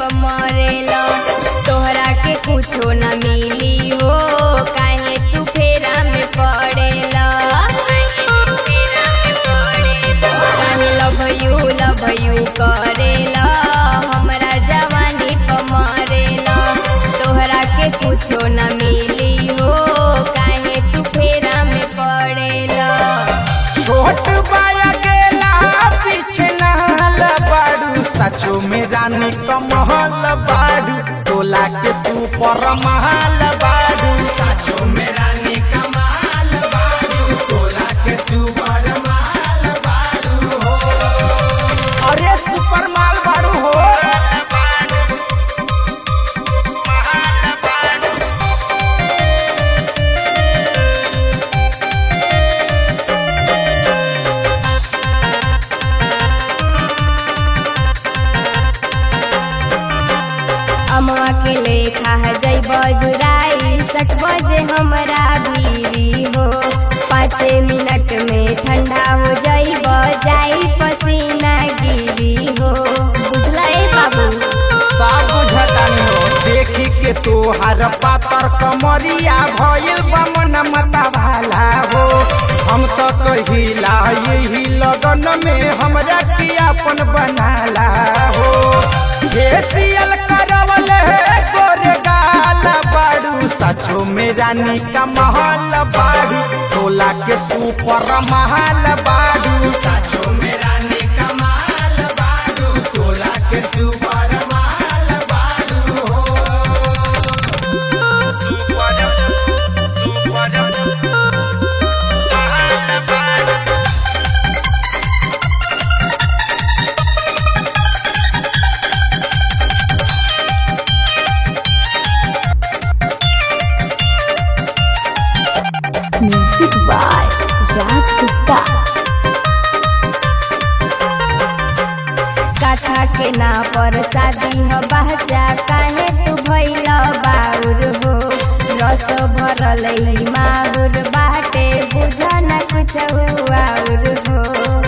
मरेला तोहरा के कुछो न मिली हो काहे तू फेरा में पड़ेला काहे लव यू लव यू करेला हमरा जवानी प मरेला तोहरा के कुछो न मिली हो काहे तू फेरा में पड़ेला छोट बाया गेला पीछे नहल बाड़ू सचो में रानी कमहल बाड़ू टोला के सुपर महल बाड़ू सचो में रानी कमाल बाड़ू टोला के सुपर महल बाड़ू हो अरे सुपर माल बाड़ू हो महल बाड़ू अमवा के लेखा है जई बजुराई सट बजे हमरा भीरी हो पाँचे मिनट में ठंडा हो जई बजाई पसीना गिरी हो बुझला ए बाबू सब बुझतानी हो देखी के तोहार पातर कमरिया भइल बमन मता भाला हो हम तो कहिला यही लगन में हमरा के अपन बनाला हो फेसियल करवल है गोरे गाल बाड़ू सचो में रानी का महल बाड़ू टोला के सुपर महल बाड़ू सचो में रानी का महल बाड़ू टोला के सुपर महल बाड़ू हो सुपर सुपर महल बाड़ू म्यूजिक बाय राज गुप्ता कथा के ना पर शादी हो बहचा काहे तू भइल बाउर हो रस भरल ई माहुर बाटे बुझ न कुछ आउर हो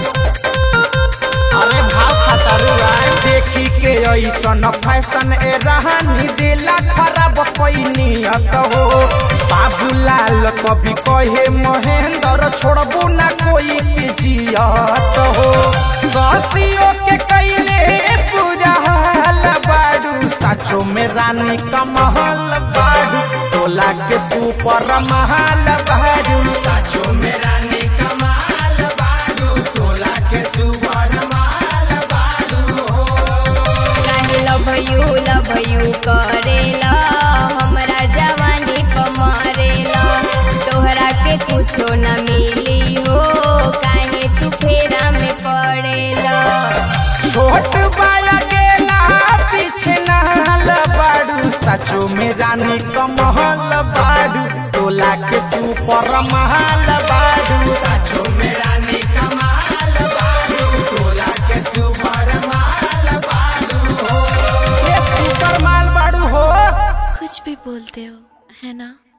अरे भाव खतरुआ देखी के ऐसन फैशन ए रहनी दिला खराब पैनियत हो बाबूलाल कभी कहे महेंद्र छोड़बू ना कोई के जियत हो ससियो के कैले पूरा हाल बाड़ू सचो में रानी कमहल बाड़ू टोला के सुपर महल बाड़ू सचो में रानी कमाल बाड़ू टोला के सुपर महल बाड़ू हो काहे लव यू लव यू करेला हमरा जवानी प मरेला तोहरा के कुछो न मिली हो काहे तू फेरा में पड़ेला छोट बाया गेला पीछे नहल बाड़ू सचो में रानी कमहल बाड़ू टोला के सुपर महल बाड़ू सचो में रानी कमाल बाड़ू टोला के सुपर महल बाड़ू हो ये सुपर माल बाड़ू हो कुछ भी बोलते हो है ना